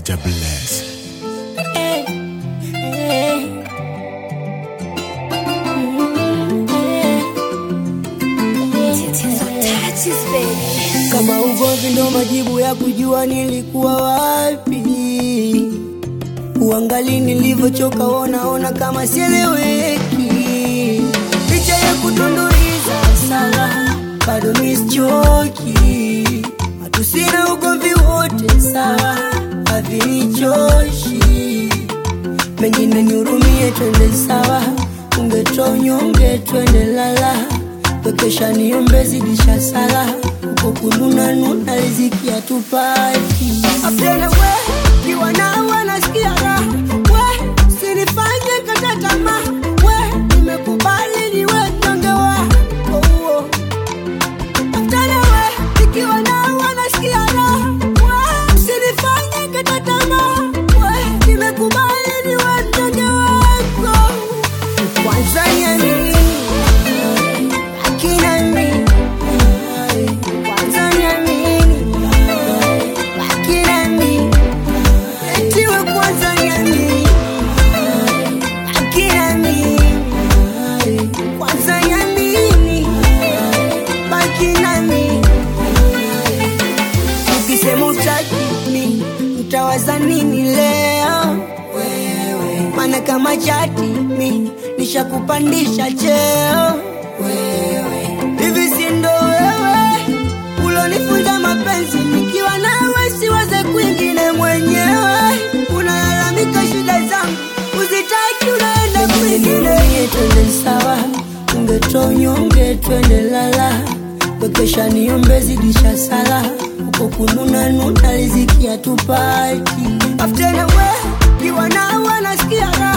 Elijah Bless. Kama ugomvi ndo majibu ya kujua nilikuwa wapi, uangali nilivyochoka, wonaona kama sieleweki, licha ya kutunduliza sawa, bado misichoki, hatusina ugomvi wote sawa, havinichoshi, mengine nihurumie, twende sawa, ungetoa unyonge, twende lala Wekesha niombe zidisha sala huko kununa nuna riziki hatupati. Afdena we kiwa na wanasikia raha we sinifanye kata tamaa we nimekubali niwe mnyonge wako huo. Afdena we nikiwa na wanasikia raha we sinifanye kata tamaa we nimekubali niwe mnyonge wako. Kwanza niamini akina mimi kwanza niamini akina mimi etiwe kwanza niamini akina mimi kwanza niamini baki nami ukisema utaki mi utawaza nini leo wewe maana kama chati mi nishakupandisha cheo wewe hivi si ndo wewe ulonifunza mapenzi nikiwa nawe siwaze kwingine mwenyewe unalalamika shida zangu uzitaki unaenda kwingine twende sawa ungetoa unyonge twende lala wekesha niombe zidisha sala uko kununa nuna riziki hatupati aftena we kiwa nawe nasikia raha